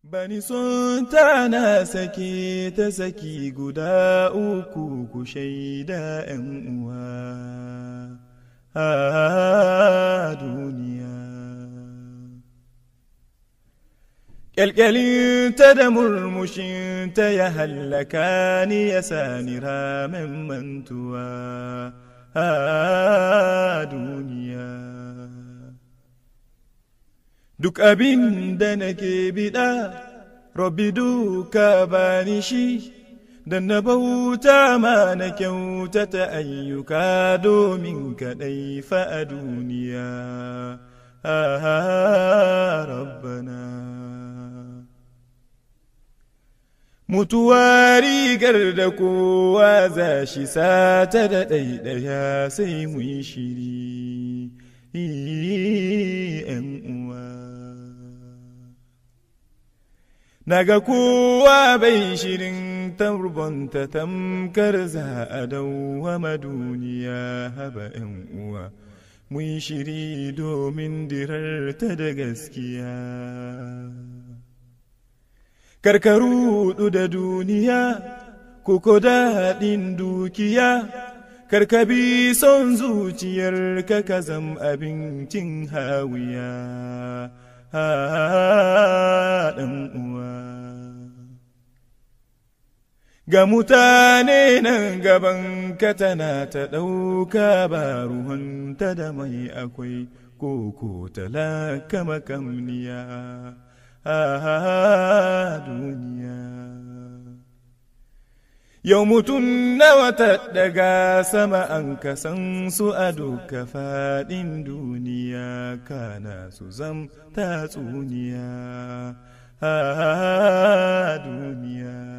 Bani sun tana sake ta saki guda uku ku shaida ‘yan uwa a duniya. Ƙyalƙyalinta da murmushinta ya hallaka ni ya sani ramen mantuwa a duniya. Duk abin da nake biɗa, Rabbi duka bani shi, da na bauta ma na kyautata ayyuka domin kaɗai fa a duniya. Ah, Rabbana. Mutuwa rigar da kowa za shi sata da ɗaiɗaya sai mu yi shiri, ‘yan uwa. Naga kowa bai shirin turbonta tamkar za a dawwama duniya haba ‘yan uwa, mun shiri domin dirarta da gaskiya. Karkaru da duniya, kuko daɗin dukiya, karkabi son zuciyar ka ka zam abincin hawiya. ɗan uwa. Ga mutane nan gaban ka tana ta ɗauka ba ruhanta da mai akwai koko talaka makamniya a duniya. Yau mutum nawa ta daga sama an kasan su a duka faɗin duniya kana su zam tatsuniya a duniya.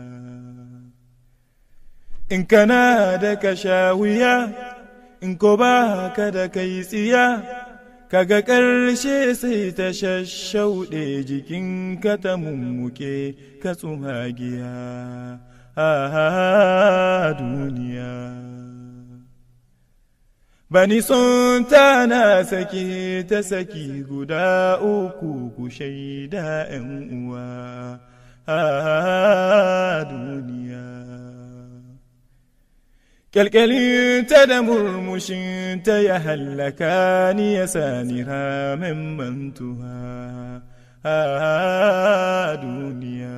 In kana da ka sha wuya, in ko ba ka da kai tsiya, kaga ƙarshe sai ta shashauɗe jikinka ta mummuke ka tsumagiya. a duniya. Bani son tana sake ta saki guda uku ku shaida ‘yan uwa a duniya. Ƙyalƙyalinta da murmushinta ya hallaka ni ya sani ramen mantuwa a duniya.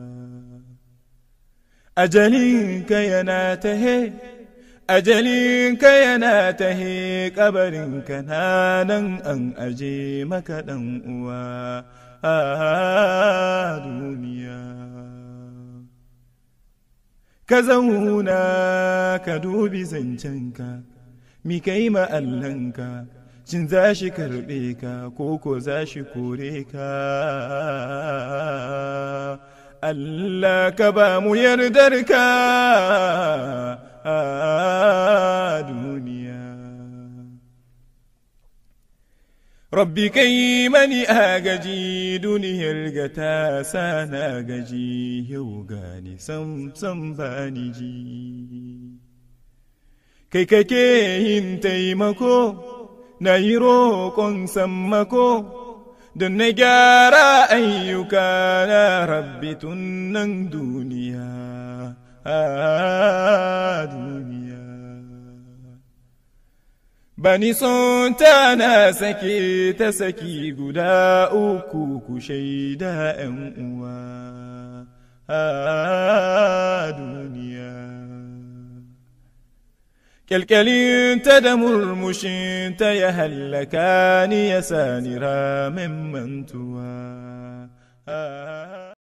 ajalinka yana tahe ajalinka yana tahe kabarinka na nan an aje maka ɗan uwa a duniya ka zauna ka dubi zancenka mi kai ma'allanka shin za shi karɓe ka ko ko za shi kore ka Allah ka ba mu yardarka a duniya. Rabbi kai mani agaji duniyar ga ta sana gaji yau gani sam sam bani ji. Kai kake yin taimako na yi roƙon sammako. don na gyara ayyuka na rabbi tun nan duniya a duniya bani son tana sake ta saki guda uku ku shaida ‘yan uwa a duniya Ƙyalƙyalinta da murmushinta ya hallaka ni ya sani ramen mantuwa.